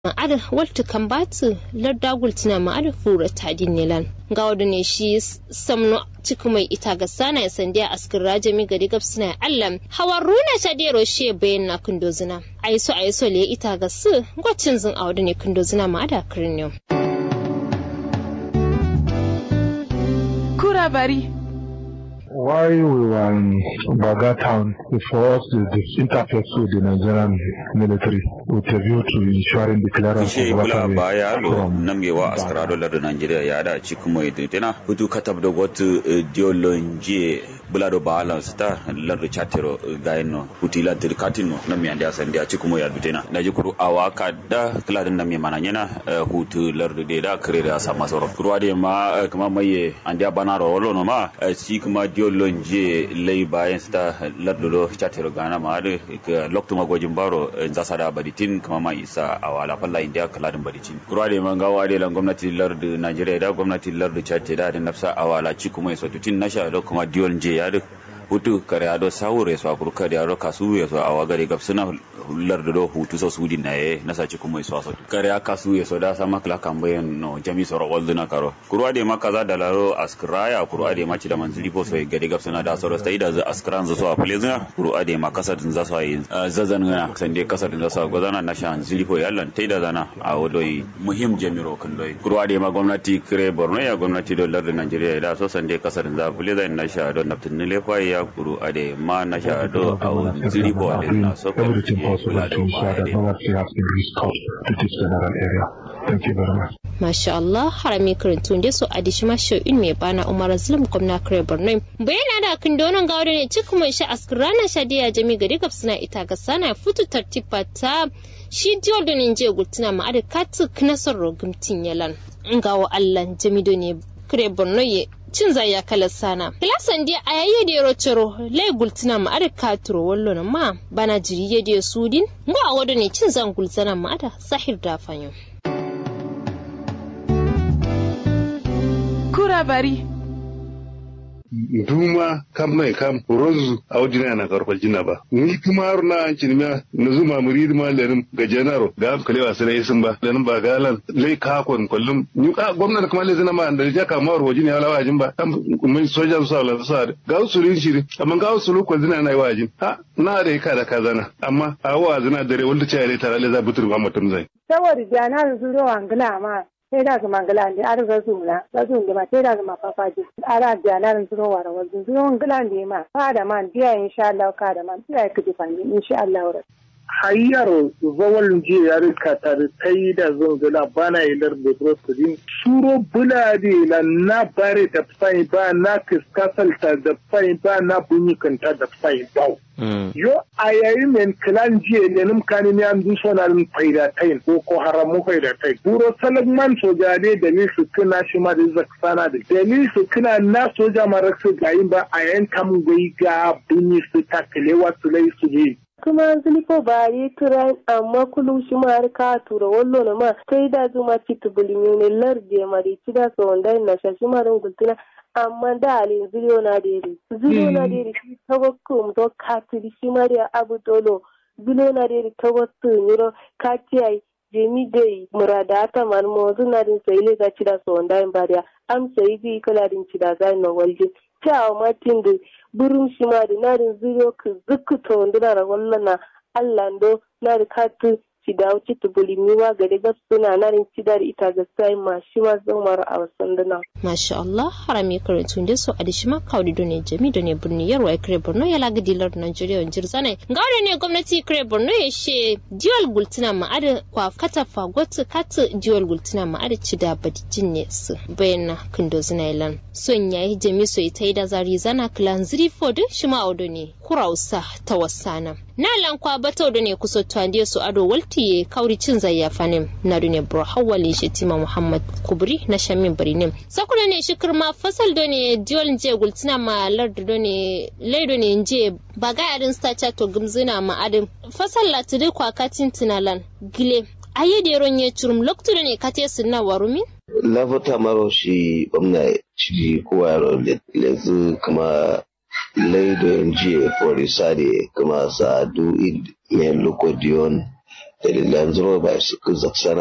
ma'ada waltu kan batu larda gultina ma'ada fura tadin nilan ga wadda ne shi samno ciku mai ita ga sana ya sandiya askin rajami gari gabsina allam hawan runa ta dero shi bayan na kundozina aiso aiso le ita ga su gwacin zin a wadda ne kundozina ma'ada kirniyo. Kura bari. While we were in Baga town, for us the, the interface with the Nigerian military with a view to ensuring the clearance Ishe of kula waterway baya lo from namgewa askara dolar da Najeriya ya da ci kuma ya tana hutu katab da wata diolonje bulado balance ta lardu chatero gaino hutila tirkatino nami ande asande a ci kuma ya dutena da ji kuru awaka da kila din nami mana yana hutu lardu de da kare da sama soro kurwa de ma eh, kuma maye ande bana ro wolo no ma eh, si kuma diolonje lay bayan sta lardu do chatero gana ma da lokto magojin baro eh, zasa da baditin kuma ma isa awala falla india kaladin baditin kurwa de ma gawa de lan gwamnati lardu Najeriya da gwamnati lardu Chad da da nafsa awala ci kuma iso tutin nasha da kuma diolonje ya da hutu kare ado sawure so akuru kare ado kasu ya so awa gare gab suna hular da do hutu so sudi na ye na saci kuma so so kare aka su ya so da sama kala kambayan no jami so rawal duna karo kurwa de maka za da laro askraya kurwa de maci da manzili po so gare gab suna da soro stai da za askran zo so a plezina kurwa de ma kasar din za so yi zazan gana san de kasar din za so gozana na shan zili po yallan tai da zana a wodoi muhim jamiro kan doi kurwa de ma gwamnati kire borno ya gwamnati do lardin Najeriya da so san de kasar din za plezina na sha don naftin ne lefa ya kuru ade ma na sha do a wani zili po ade na so ko everything possible to ensure that no water has been restored to this general area. Thank you very much. Masha Allah harami karantun da su adishi masho in mai bana Umar Azlam gwamna kare Borno. Bayana da kan donon gawo ne cikin mai sha askrana shadiya jami gari suna ita ga sana futu tartiba ta shi diyo da ne je gultuna ma ada katu knasar rogumtin yalan. Ngawo Allah jami do ne kare Borno ye cin zai ya kala sana. Kilasan dia a yayi da yaro ciro lai gultuna ma ada katuro wallo na ma bana jiri ya da sudin. Ngo a wado ne cin zan gultuna ma ada sahir da fanyo. Kura bari. duma kam mai kam rozu a wajina na karfal jina ba ni kuma har na an cinima na zuma murid ma lenin ga janaro ga am kalewa sai isin ba lenin ba galan lai ka kon kullum ni ka gwamnati kuma lai zina ma da ja ka mawar wajin ya lawa jin ba kam mun soja su sa la sa ga usulin shiri amma ga usulu ko zina na yi wajin ha na da ka da kazana amma a wa zina dare wanda ce ya tare za butur ba mutum zai saboda jana su zo angila ma sai da kuma angila ne ar ga su na ga su ma sai da kuma fafaji ara jana su zo wara wajen su zo angila ne ma fa da man biya insha Allah ka da man biya ka ji fani insha Allah hayyar zawal je ya rika ta da ta yi da zungula bana ilar da brokodin suro bulade la na bare da fai ba na kiskasalta da fai ba na bunyikanta da fai ba yo a yayi men kilan jiye ne nim kani ne an du sonal faida tain ko ko haramu faida tain buro salagman soja ne da ni su kina shi ma da zaksana da da ni su kina na soja mara su gayin ba a yan kam gai ga bunyi su takalewa su lai su ne kuma ziliko ba yi turan amma kullum shi ma har ka tura wallo na ma sai da zuma ci tubulin ne larde mari ci da so wanda na shashi ma ran gultuna amma da alin ziliyo na dere ziliyo na dere shi tawakkum to katiri shi ma da abu dolo ziliyo na dere tawakkum yiro katiyai jemi dai murada ta man mo zuna din sai le ga ci da so wanda in bariya am sai bi kala din ci da ga no walje cewa matin da burin shi ma da narin zuriyo ka zukuta wanda na ragon na Allah ndo na da katu ci da wuce ta bulimi ma gari ga suna narin ci da ita ga sai ma shi ma zan mara a wasan dana. Masha Allah harami karantun da su a da shi ma kawai da ne jami da ne birni yarwa ya kare Borno ya laga dilar Najeriya wani jirza ne. Ga wani ne gwamnati kare Borno ya she diwal gultuna ma'ada kwa kata fagotu kata diwal gultuna ma'ada ci da badijin ne su bayan na kindo zina ilan. Son ya yi jami so ita yi da zari zana kilan ziri fodin shi ma audo ne kurausa ta wasana. Na lankwa bata da ne kusa tuwandiya su ado waltiye kauri cin zayyafa ne na duniya bro hawali shi tima Muhammad Kubri na shamin bari ne. Sakuna ne shi kirma fasal do ne diwal je gultina ma lardu do ne laido ne je baga adin stacha to gumzina ma adin fasal latidi kwa katin tinalan gile aye da yaron ya curum loktu ne kate sunna warumin lafata maro shi gwamna shi kowa yaro lezu kama laido jiye forisade kama sa du id men lokodion dalilan zuro ba su zaksana